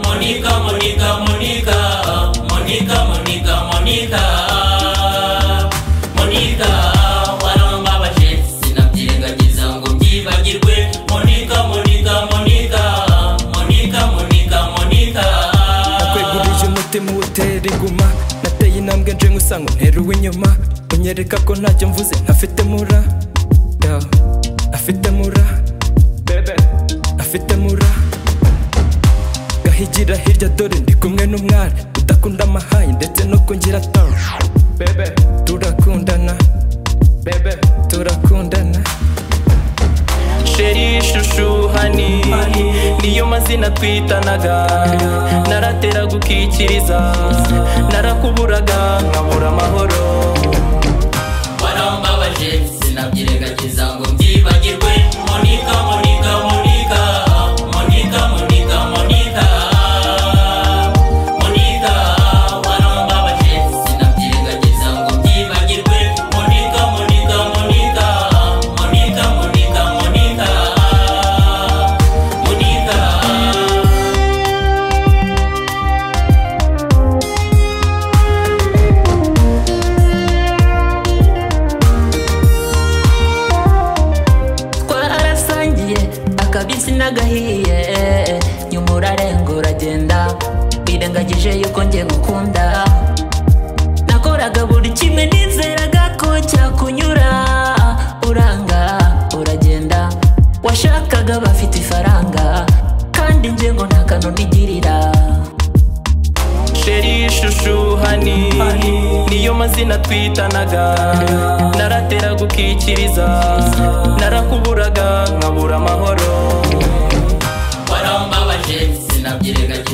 Monica, Monica, Monica, Monica, Monica, Monica, Monica, warambabaje sinabyirengagiza ngo mbyibagirwe Monica, Monica, Monica, Monica, Monica, Monica. nakwegurije umutima uwutera iguma nateye intambwe nje nk'usanga unteruwe inyuma unyereka ko ntacyo mvuze ntafite mura Yo, afite mura bebe afite mura gahigira hirya dore ndi kumwe n'umwari udakunda amahayi ndetse no kungira tawe bebe turakundana bebe turakundana sheri shushuhani niyo mazina twitanaga naratera gukikiriza narakuburaga nkabura amahoro warambabaje sinabyirengagiza ngo mbyibagirwe Monica, Monica, Monica, Monica, Monica, Monica, Monica, warambabaje sinabyirengagiza ngo mbyibagirwe Monica, Monica, Monica, Monica, Monica, Monica, Monica. twarasangiye akabisi n'agahiye nyuma urarenga uragenda wirengagije yuko ngiye gukunda nakoraga buri kimwe nizeraga ko cyakunyura uranga uragenda washakaga bafite ifaranga kandi njye ngo nta kanoni igirira sheri shushuhani niyo mazina twitanaga naratera gukikiriza narakuburaga nkabura amahoro warambabaje sinabyirengagiza